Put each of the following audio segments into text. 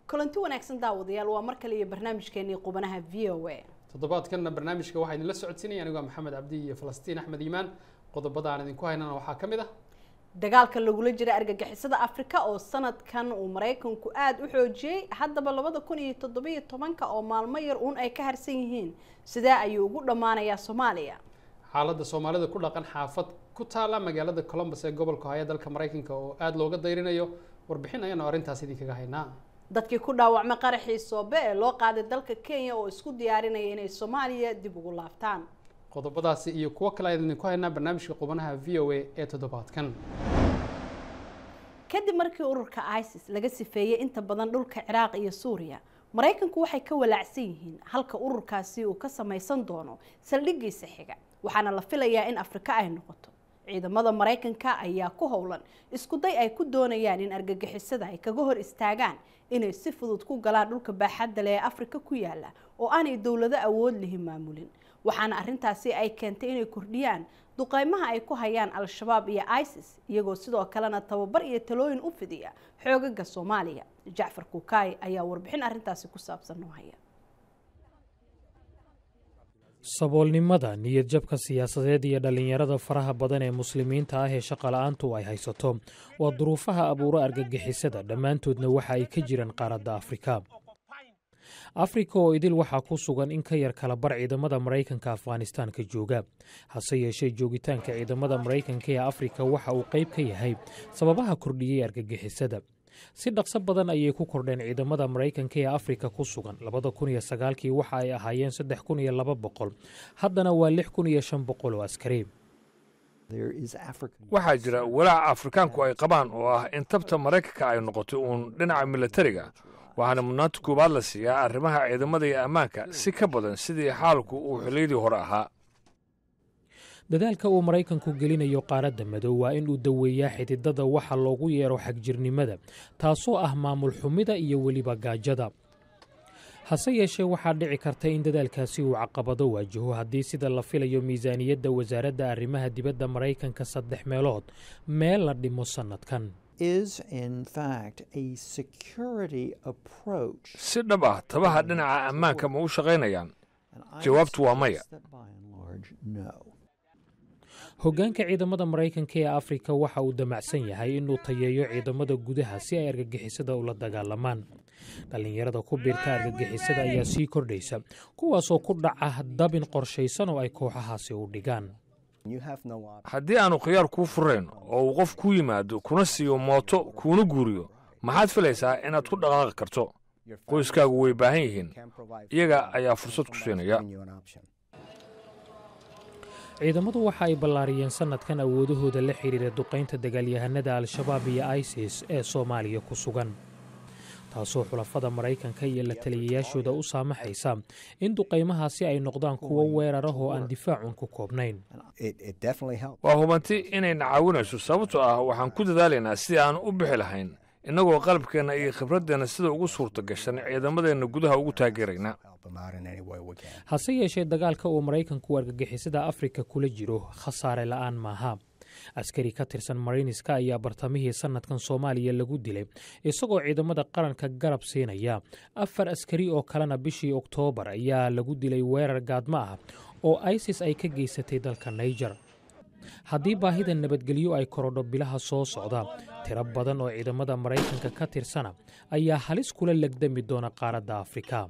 kulanti wanaagsan daawadayaal waa mar kale iyo barnaamijkeenii qubanaha v o a toddobaadkanna barnaamijka waxaa idinla socodsiinaya anigoo maxamed cabdi iyo falastiin axmed iimaan qodobada aan idinku haynana waxaa ka mid ah dagaalka lagula jira argagixisada afrika oo sanadkan uu maraykanku aada u xoojiyey haddaba labada kun iyo toddobiyo tobanka oo maalmo yar uun ay ka harsan yihiin sidee ayuu ugu dhammaanayaa soomaaliya xaaladda soomaalida ku dhaqan xaafad ku taala magaalada colombus ee gobolka haya dalka maraykanka oo aada looga dayrinayo warbixin ayaanu arrintaas idinkaga haynaa dadkii ku dhaawacmay qaraxii soobe ee loo qaaday dalka kenya oo isku diyaarinaya inay soomaaliya dib ugu laabtaan qodobadaasi iyo kuwo kale ayaan idinku haynaa barnaamijka qubanaha v o a ee toddobaadkan kadib markii ururka isis laga sifeeyey inta badan dhulka ciraaq iyo suuriya maraykanku waxay ka walaacsan yihiin halka ururkaasi uu ka samaysan doono saldhigiisa xiga waxaana la filayaa in afrika ay noqoto ciidamada maraykanka ayaa ku howlan iskuday ay ku doonayaan in argagixisada ay kaga hor istaagaan inay si fudud ku galaan dhulka baaxadda leh ee afrika ku yaala oo aanay dowlado awood lihi maamulin waxaana arrintaasi ay keentay inay kordhiyaan duqeymaha ay ku hayaan al-shabaab iyo isis iyagoo sidoo kalena tababar iyo talooyin u fidiya xoogaga soomaaliya jacfar kukaay ayaa warbixin arrintaasi ku saabsan noo haya saboolnimada niyadjabka siyaasadeed iyo dhallinyarada faraha badan ee muslimiinta ah ee shaqola'aantu ay haysato waa duruufaha abuuro argagixisada dhammaantoodna waxa ay ka jiraan qaaradda afrika afrika oo idil waxaa ku sugan in ka yar kala bar ciidamada maraykanka afghanistaanka jooga hase yeeshee joogitaanka ciidamada maraykanka ee afrika waxa uu qayb ka yahay sababaha kordhiyey argagixisada si dhaqso badan ayay ku kordheen ciidamada maraykanka ee afrika ku sugan labada kun iyo sagaalkii waxa ay ahaayeen saddex kun iyo laba boqol haddana waa lix kun iyo shan boqol oo askari waxaa jira walaaca afrikaanku ay qabaan oo ah in tabta maraykanka ay noqotay uun dhinaca milatariga waxaana mudnaanta koowaad la siiyaa arrimaha ciidamada iyo ammaanka si ka badan sidii xaalku uu xilliyadii hore ahaa dadaalka uu maraykanku gelinayo qaaradda madow waa in uu daweeyaa xididada waxa loogu yeero xagjirnimada taasoo ah maamul xumida iyo weliba gaajada hase yeeshee waxaa dhici karta in dadaalkaasi uu caqabado waajaho haddii sida la filayo miisaaniyadda wasaaradda arrimaha dibadda maraykanka saddex meelood meel la dhimo sannadkan si dhab ah tabaha dhinaca ammaanka ma u shaqaynayaan jawaabtu waa maya hoggaanka ciidamada maraykanka ee afrika waxa uu damacsan yahay inuu tayeeyo ciidamada gudaha si ay argagixisada ula dagaalamaan dhallinyarada ku biirta argagixisada ayaa sii kordhaysa kuwaasoo ku dhaca dabin qorshaysan oo ay kooxahaasi u dhigaan haddii aanu khiyaar kuu furayn oo uu qof ku yimaado kuna siiyo mooto kuuna guuriyo maxaad filaysaa inaad ku dhaqaaqi karto qoyskaagu way baahan yihiin iyaga ayaa fursad ku siinaya ciidamadu waxa ay ballaariyeen sannadkan awoodahooda la xidhiira duqaynta dagaalyahanada al-shabaab iyo isis ee soomaaliya ku sugan taasoo xulafada maraykanka iyo la taliyayaashooda u saamaxaysa in duqaymahaasi ay noqdaan kuwo weerarah oo aan difaacun ku koobnayn waa hubanti inayna caawinayso sababtoo ah waxaan ku dadaalaynaa sidii aan u bixi lahayn innagoo qalabkeenna iyo khibraddeenna sida ugu suurta gashan ciidamadeenna gudaha ugu taageerayna hase yeeshee dagaalka uu maraykanku argagixisada afrika kula jiro khasaare la'aan maaha askari ka tirsan marayniska ayaa bartamihii sannadkan soomaaliya lagu dilay isagoo ciidamada qaranka garab siinaya afar askari oo kalena bishii oktoobar ayaa lagu dilay weerar gaadmo ah oo isis ay ka geysatay dalka naijer haddii baahida nabadgelyo ay korodho bilaha soo socda tiro badan oo ciidamada maraykanka ka tirsana ayaa halis kula legdami doona qaaradda afrika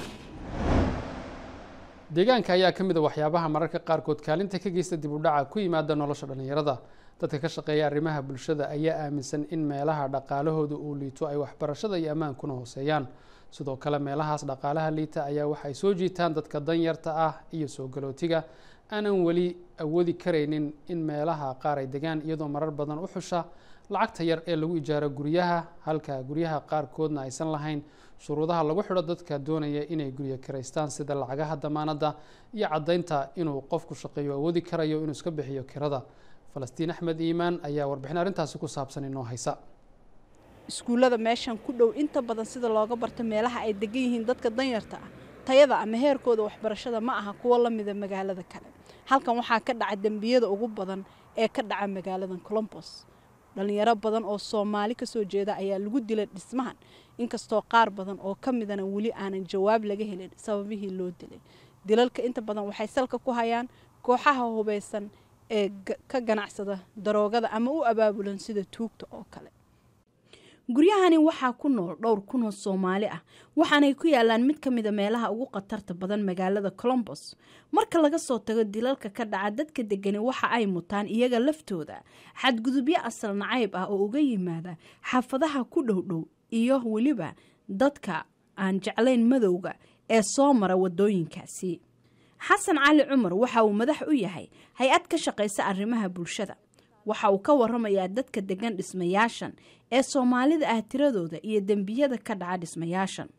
deegaanka ayaa ka mid a waxyaabaha mararka qaarkood kaalinta ka geysta dib u dhaca ku yimaada nolosha dhallinyarada dadka ka shaqeeya arrimaha bulshada ayaa aaminsan in meelaha dhaqaalahooda uu liito ay waxbarashada iyo ammaankuna hooseeyaan sidoo kale meelahaas dhaqaalaha liita ayaa waxay soo jiitaan dadka danyarta ah iyo soo galootiga aanan weli awoodi karaynin in meelaha qaar ay degaan iyadoo marar badan u xusha lacagta yar ee lagu ijaaro guryaha halka guryaha qaarkoodna aysan lahayn shuruudaha lagu xidho dadka doonaya inay guryo kiraystaan sida lacagaha damaanadda iyo caddaynta inuu qofku shaqeeyo awoodi karayo inuu iska bixiyo kirada falastiin axmed iimaan ayaa warbixin arrintaasi ku saabsan inoo haysa iskuullada meeshan ku dhow inta badan sida looga barto meelaha ay degan yihiin dadka danyarta ah tayada ama heerkooda waxbarashada ma aha kuwo la mida magaalada kale halkan waxaa ka dhaca dembiyada ugu badan ee ka dhaca magaaladan colombos dhalinyaro badan oo soomaali kasoo jeeda ayaa lagu dilay dhismahan inkastoo qaar badan oo ka midana weli aanan jawaab laga helin sababihii loo dilay dilalka inta badan waxay salka ku hayaan kooxaha hubeysan ee ka ganacsada daroogada ama u abaabulan sida tuugta oo kale guryahani waxaa ku nool dhowr kun oo soomaali ah waxaanay ku yaalaan mid ka mida meelaha ugu khatarta badan magaalada colombos marka laga soo tago dilalka ka dhaca dadka degani waxa ay mutaan iyaga laftooda xadgudubyo asal nacayb ah oo uga yimaada xaafadaha ku dhowdhow iyo weliba dadka aan jeclayn madowga ee soo mara wadooyinkaasi xasan cali cumar waxa uu madax u yahay hay-ad ka shaqaysa arrimaha bulshada waxa uu ka waramayaa dadka degan dhismayaashan ee soomaalida ah tiradooda iyo dembiyada ka dhaca dhismayaashan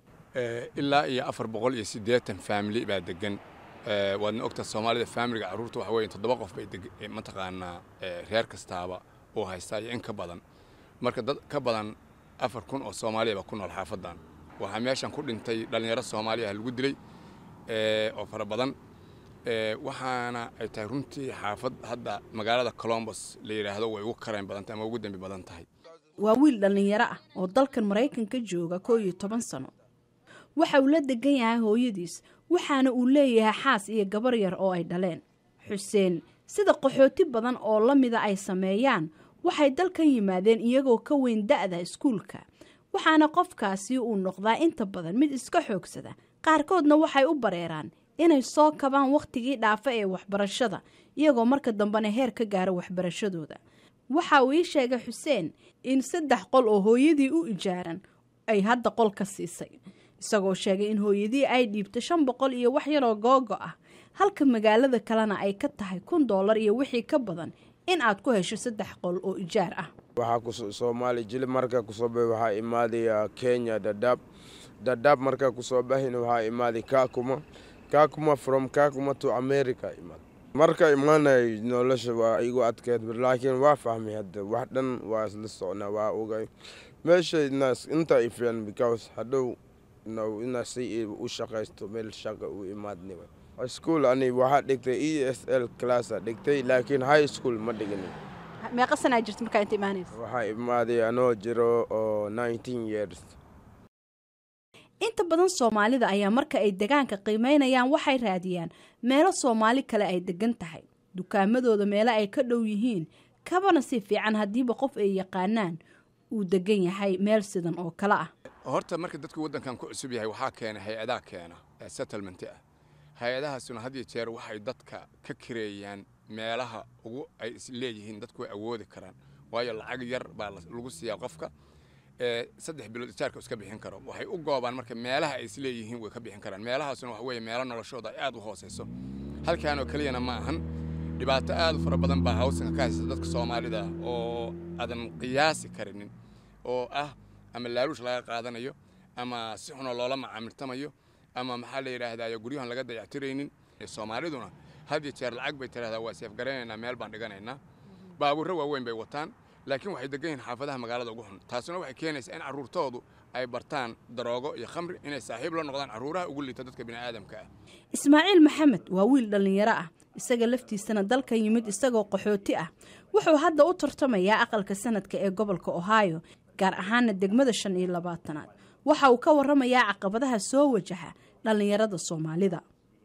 ilaa iyo afar boqol iyo siddeetan faamili baa degan waadna ogtaa soomaalida faamiliga carruurta waxa weeye toddoba qof bay mataqaanaa reer kastaaba oo haystaa iyo in ka badan marka dad ka badan afar kun oo soomaaliya baa ku nool xaafadan waxaa meeshan ku dhintay dhallinyaro soomaaliya lagu dilay oo fara badan waxaana ay tahay runtii xaafad hadda magaalada colombos la yidhaahdo way ugu karayn badan tahay ama ugu dembi badan tahay waa wiil dhallinyaro ah oo dalkan maraykanka jooga koo iyo toban sano waxa uu la degan yahay hooyadiis waxaana uu leeyahay xaas iyo gabar yar oo ay dhaleen xuseen sida qaxooti badan oo la mida ay sameeyaan waxay dalkan yimaadeen iyagoo ka weyn da'da iskuulka waxaana qofkaasi uu noqdaa inta badan mid iska xoogsada qaarkoodna waxay u bareeraan inay soo kabaan wakhtigii dhaafa ee waxbarashada iyagoo marka dambena heer ka gaara waxbarashadooda waxa uu ii sheegay xuseen in saddex qol oo hooyadii u ijaaran ay hadda qol ka siisay isagoo sheegay in hooyadii ay dhiibtay shan boqol iyo wax yaroo googo ah halka magaalada kalena ay ka tahay kun doolar iyo wixii ka badan in aad ku hesho saddex qol oo ijaar ah waxaa soomaali jilib markaa kusoo baxay waxaa imaadaya kenya dadaab dadaab markaa kusoo baxayna waxaa imaaday kakuma kakuma from kakuma to america imaad marka imaanay nolosha waa igu adkeed laakiin waa fahmay hadda wax dhan waa isla socnaa waa ogay meesha inta ifiyan because hadhow ina si u shaqaysto meel shaqa u imaadniba school ani waxaa dhigtay e s l classa dhigtay laakiin high school ma dhiginin meeqa sanaa jirta markaa inta imaanaysa waxaa imaaday anoo jiro oo nineteen years inta badan soomaalida ayaa marka ay degaanka qiimeynayaan waxay raadiyaan meelo soomaali kale ay degan tahay dukaamadooda meelo ay ka dhow yihiin kabana si fiican haddiiba qof ay yaqaanaan uu degan yahay meel sidan oo kale ah horta marka dadku waddankan ku cusub yahay waxaa keena hay-adaa keena ee settlement ah hay-adahaasuna had iyo jeer waxay dadka ka kireeyaan meelaha ugu ay is leeyihiin dadku way awoodi karaan waayo lacag yar baa lagu siiyaa qofka saddex bilood ijaarka iska bixin karo waxay u goobaan marka meelaha ay is leeyihiin way ka bixin karaan meelahaasuna waxa weeye meelo noloshooda ay aad u hooseyso halkaanoo keliyana ma ahan dhibaato aad u fara badan baa hawsanka ka haysta dadka soomaalida oo aadan qiyaasi karinin oo ah ama laaluush laga qaadanayo ama si xunoo loola macaamiltamayo ama maxaa la yidhaahdaa guryahan laga dayactiraynin soomaaliduna had iyo jeer lacag bay tidhahdaa waa seefgaraynaynaa meel baan dhiganaynaa baabuurro waaweyn bay wataan laakiin waxay degan yihiin xaafadaha magaalada ugu xun taasuna waxay keenaysaa in carruurtoodu ay bartaan daroogo iyo khamri inay saaxiib la noqdaan carruuraha ugu liita dadka bini'aadamka ah ismaaciil maxamed waa wiil dhallinyaro ah isaga laftiisana dalkan yimid isagoo qaxooti ah wuxuu hadda u tartamayaa aqalka sanadka ee gobolka ohio gaar ahaana degmada shan iyo labaatanaad waxa uu ka waramayaa caqabadaha soo wajaha dhallinyarada soomaalida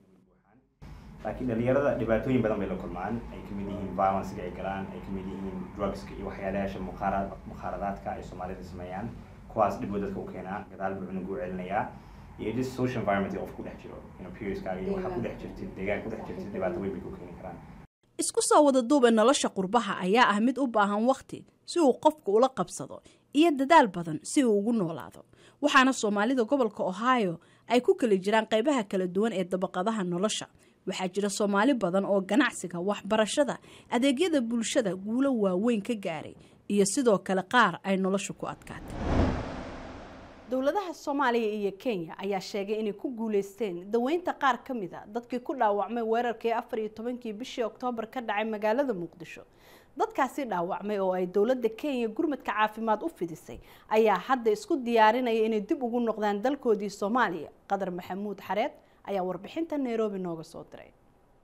laakiin dhalinyarada dhibaatooyin badan bay la kulmaan ay kamid yihiin violencega ay galaan ay kamid yihiin drugska iyo waxyaalayaasha mukhaaradaadka ay soomaalida sameeyaan kuwaas dhib dadka u keenaa gadaal buu cunugu celinayaa iyo just social environment qof ku dhex jiro perioskaaga iyo waxaa ku dhex jirtid deegaan ku dhex jirtid dhibaato weyn bay ku keeni karaan isku soo wada duuba nolosha qurbaha ayaa ah mid u baahan wakhti si uu qofku ula qabsado iyo dadaal badan si uu ugu noolaado waxaana soomaalida gobolka ohio ay ku kala jiraan qaybaha kala duwan ee dabaqadaha nolosha waxaa jira soomaali badan oo ganacsiga waxbarashada adeegyada bulshada guulo waaweyn ka gaaray iyo sidoo kale qaar ay nolosha ku adkaatay dowladaha soomaaliya iyo kenya ayaa sheegay inay ku guuleysteen daweynta qaar ka mid a dadkii ku dhaawacmay weerarkii afar iyo tobankii bishii oktoobar ka dhacay magaalada muqdisho dadkaasi dhaawacmay oo ay dowladda kenya gurmadka caafimaad u fidisay ayaa hadda isku diyaarinaya inay dib ugu noqdaan dalkoodii soomaaliya qadar maxamuud xareed ayaa warbixinta nairobi nooga soo diray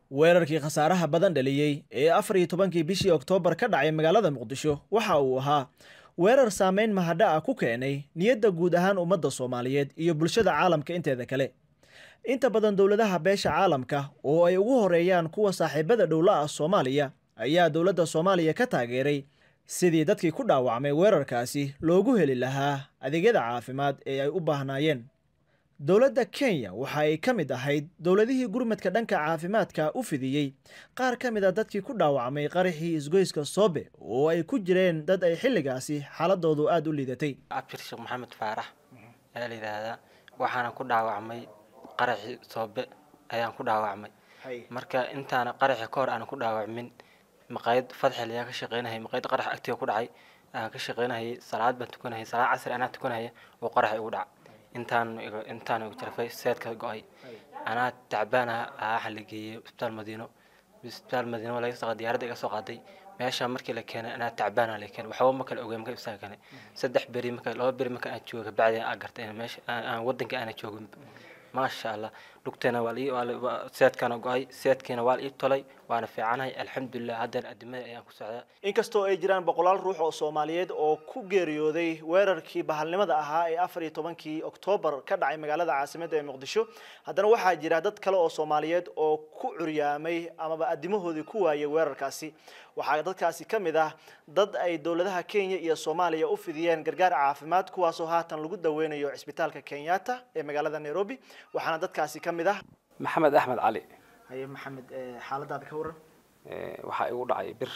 weerarkii khasaaraha badan dhaliyey ee afar iyo tobankii bishii oktoobar ka dhacay magaalada muqdisho waxa uu ahaa weerar saameyn mahadha ah ku keenay niyadda guud ahaan ummadda soomaaliyeed iyo bulshada caalamka inteeda kale inta badan dowladaha beesha caalamka oo ay ugu horeeyaan kuwa saaxiibada dhowla ah soomaaliya ayaa dowladda soomaaliya ka taageeray sidii dadkii ku dhaawacmay weerarkaasi loogu heli lahaa adeegyada caafimaad ee ay u baahnaayeen dowladda kenya waxa ay ka mid ahayd dowladihii gurmadka dhanka caafimaadka u fidiyey qaar ka mid a dadkii ku dhaawacmay qaraxii isgoyska soobe oo ay ku jireen dad ay xilligaasi xaaladoodu aada u liidatay abshir sheekh maxamed faarax ayaa la yidhaahdaa waxaana ku dhaawacmay qaraxii soobe ayaan ku dhaawacmay marka intaana qaraxi ka hor aanan ku dhaawacmin maqaayad fadxil ayaa ka shaqeynahayay maqaayad qarax agtiga ku dhacay aan ka shaqeynahayay salaad baan tukanahayay salaad casri anaa tukanahaya oo qarax igu dhaca intaan intaan igu jarfay seedka go-ay anaa tacbaanaha waxaa la geeyey isbitaal madiino isbitaal madiino laga soo diyaaradda iga soo qaaday meesha markii la keenay anaa tacbaana la keenay waxba ma kala ogeyn marka ibsaga keenay saddex beri marka laba beri marka aan jooga bacdi aan gartay in meesha aan wadanka aana joogin maasha allah lugteena waa lii seedkana go-ay seedkiina waa ii tolay waana fiicanahay alxamdulilah haddana adimada ayaan ku socdaa inkastoo ay jiraan boqolaal ruux oo soomaaliyeed oo ku geeriyooday weerarkii bahalnimada ahaa ee afar iyo tobankii oktoobar ka dhacay magaalada caasimadda ee muqdisho haddana waxaa jira dad kale oo soomaaliyeed oo ku curyaamay amaba adimahoodii ku waayay weerarkaasi waxaa dadkaasi ka mid ah dad ay dowladaha kenya iyo soomaaliya u fidiyeen gargaar caafimaad kuwaasoo haatan lagu daweynayo cisbitaalka kenyatta ee magaalada nairobi waxaana dadkaasi ka mid ah maxamed axmed cali haye maxamed xaaladaada ka waran waxaa igu dhacay bir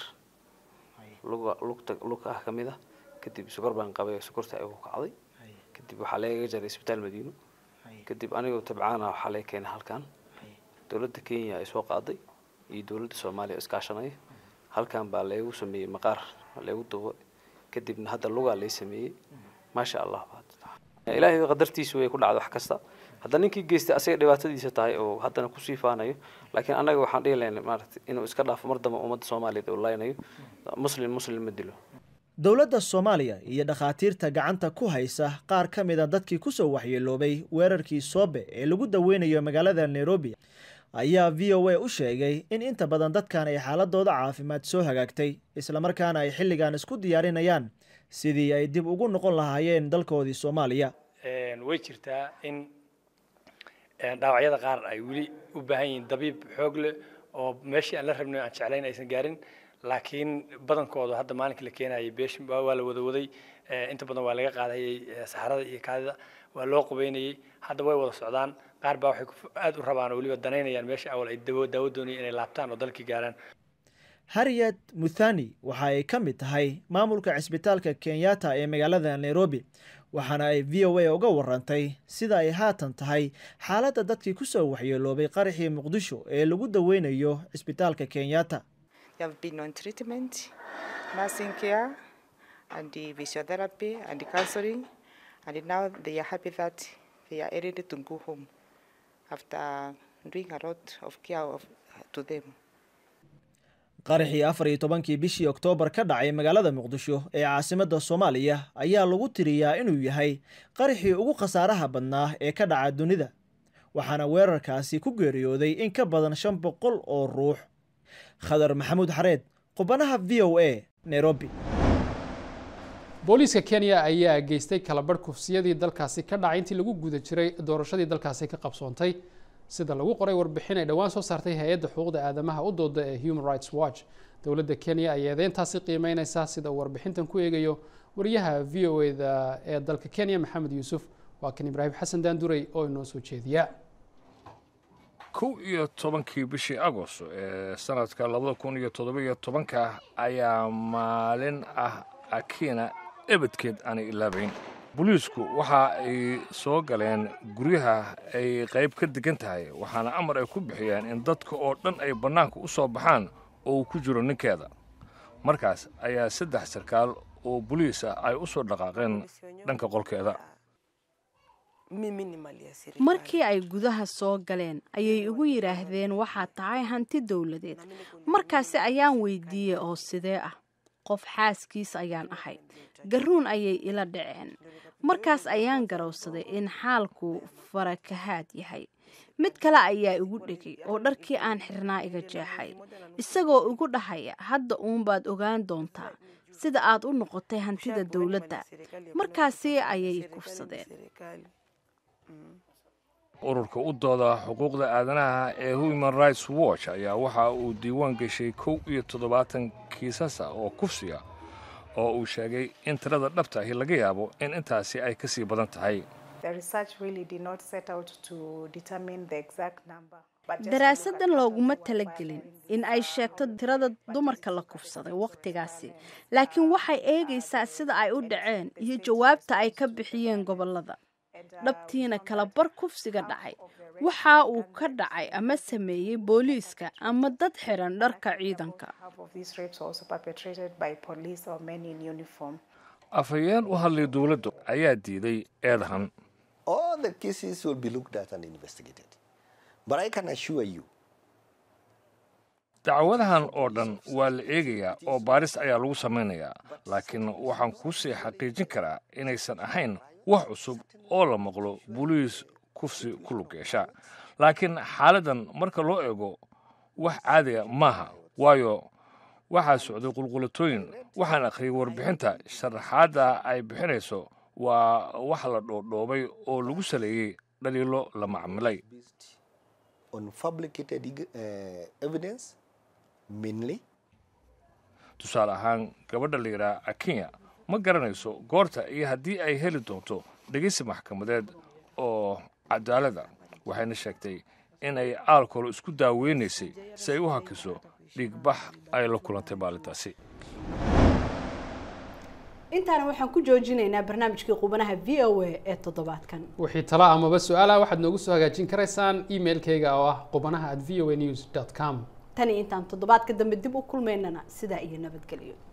luga lugta lug ah kamid ah kadib sokor baan qabay sokorta igu kacday kadib waxaa lagaga jaray isbitaal madiino kadib anigoo tabcaana waxaa laga keenay halkan dowladda kenya ay soo qaaday iyo dowladda soomaaliya iskaashanaya halkan baa laygu sameeyey maqaar laygu dubo kadibna hadda lugaa lay sameeyey maasha allah ilaahay qadartiisu way ku dhacda wax kasta hadda ninkii geystay asaga dhibaatadiisa tahay oo haddana kusii faanayo laakiin annaga waxaan dhihi lahayn maaragtay inuu iska dhaafo mar dambe ummadda soomaaliyeed oo laynayo muslim muslim ma dilo dowladda soomaaliya iyo dhakhaatiirta gacanta ku haysa qaar ka mid a dadkii kusoo waxyeeloobay weerarkii soobe ee lagu daweynayo magaalada nairobi ayaa v o a u sheegay in inta badan dadkan ay xaaladooda caafimaad soo hagaagtay islamarkaana ay xilligan isku diyaarinayaan sidii ay dib ugu noqon lahaayeen dalkoodii soomaaliya way jirtaa in dhaawacyada qaar ay weli u baahan yihiin dabiib xoog leh oo meeshii aan la rabnay aan jeclayn aysan gaarin laakiin badankooda hadda maalinkii la keenayay beesh waa la wada waday inta badan waa laga qaadayay saxarada iyo kaadida waa loo qubeynayay hadda way wada socdaan qaar baa waxay aad u rabaan oo weliba danaynayaan meesha awal ay daawo daawo doonayeen inay laabtaan oo dalkii gaaraan harriet muthani waxa ay ka mid tahay maamulka cisbitaalka kenyatta ee magaalada nairobi waxaana ay v o a uga warantay sida ay haatan tahay xaaladda dadkii kusoo waxyeeloobay qaraxii muqdisho ee lagu daweynayo cisbitaalka kenyatta qaraxii afar iyo tobankii bishii oktoobar ka dhacay magaalada muqdisho ee caasimadda soomaaliya ayaa lagu tiriyaa inuu yahay qaraxii ugu khasaaraha badnaa ee ka dhaca dunida waxaana weerarkaasi ku geeriyooday in ka badan shan boqol oo ruux khadar maxamuud xareed qubanaha v o a nairobi booliiska kenya ayaa geystay kalabarh kufsiyadii dalkaasi ka dhacay intii lagu guda jiray doorashadii dalkaasi ka qabsoontay sida lagu qoray warbixin ay dhowaan soo saartay hay-adda xuquuqda aadamaha u dooda ee human rights watch dowladda kenya ayaa eedeyntaasi qiimeyneysa sida uu warbixintan ku eegayo wariyaha v o eda ee dalka kenya maxamed yuusuf waa kan ibraahim xasan daanduray oo inoo soo jeediya kow iyo tobankii bishii agost ee sanadka labada kun iyo toddobiyo tobanka ayaa maalin ah akina ebedkeed aanay ilaabayn booliisku waxa ay soo galeen guryaha ay qayb ka degan tahay waxaana amar ay ku bixiyeen in dadka oo dhan ay bannaanka u soo baxaan oo uu ku jiro ninkeeda markaas ayaa saddex sarkaal oo boliis ah ay u soo dhaqaaqeen dhanka qolkeeda markii ay gudaha soo galeen ayay igu yidhaahdeen waxaad tahay hanti dowladeed markaasi ayaan weydiiyey oo sidee ah qof xaaskiis ayaan ahay garuun ayay ila dhaceen markaas ayaan garowsaday in xaalku farakahaad yahay mid kale ayaa igu dhegay oo dharkii aan xirnaa iga jeexay isagoo igu dhahaya hadda uunbaad ogaan doontaa sida aad u noqotay hantida dowladda markaasi ayay i kufsadeen ururka u dooda xuquuqda aadanaha ee human rights watch ayaa waxa uu diiwaan geshay kow iyo toddobaatan kiisasa oo kufsiga oo uu sheegay in tirada dhabta ahi laga yaabo in intaasi ay ka sii badan tahay daraasadan looguma talagelin in ay sheegto tirada dumarka la kufsaday wakhtigaasi laakiin waxay eegaysaa sida ay u dhaceen iyo jawaabta ay ka bixiyeen gobolada dhabtiina kala bar kufsiga dhacay waxa uu ka dhacay ama sameeyey booliiska ama dad xiran dharka ciidanka afhayeen u hadlay dowladdu ayaa diiday eedahan dacwadahan oo dhan waa la eegayaa oo baaris ayaa lagu samaynayaa laakiin waxaan kuu sii xaqiijin karaa inaysan ahayn wax cusub oo la maqlo buliis kufsi ku lug yeesha laakiin xaaladdan marka loo eego wax caadiga maaha waayo waxaa socday qulqulatooyin waxaan akhriyay warbixinta sharaxaadda ay bixinayso waa wax la dhoodhoobay oo lagu saleeyey dhaliilo la macmilay tusaale ahaan gabadha la yidhaha akenya ma garanayso goorta iyo haddii ay heli doonto dhegeysi maxkamadeed oo cadaalada waxayna sheegtay in ay aalkolo isku daaweynaysay si ay u hakiso dhiigbax ay la kulantay maalintaasi intaana waxaan ku joojinaynaa barnaamijkii qubanaha v o a ee toddobaadkan wixii talo amaba su-aalaha waxaad noogu soo hagaajin karaysaan emailkayga oo ah qubanaha at v o a news dot com tani intaan toddobaadka dambe dib u kulmaynana sidaa iyo nabadgelyo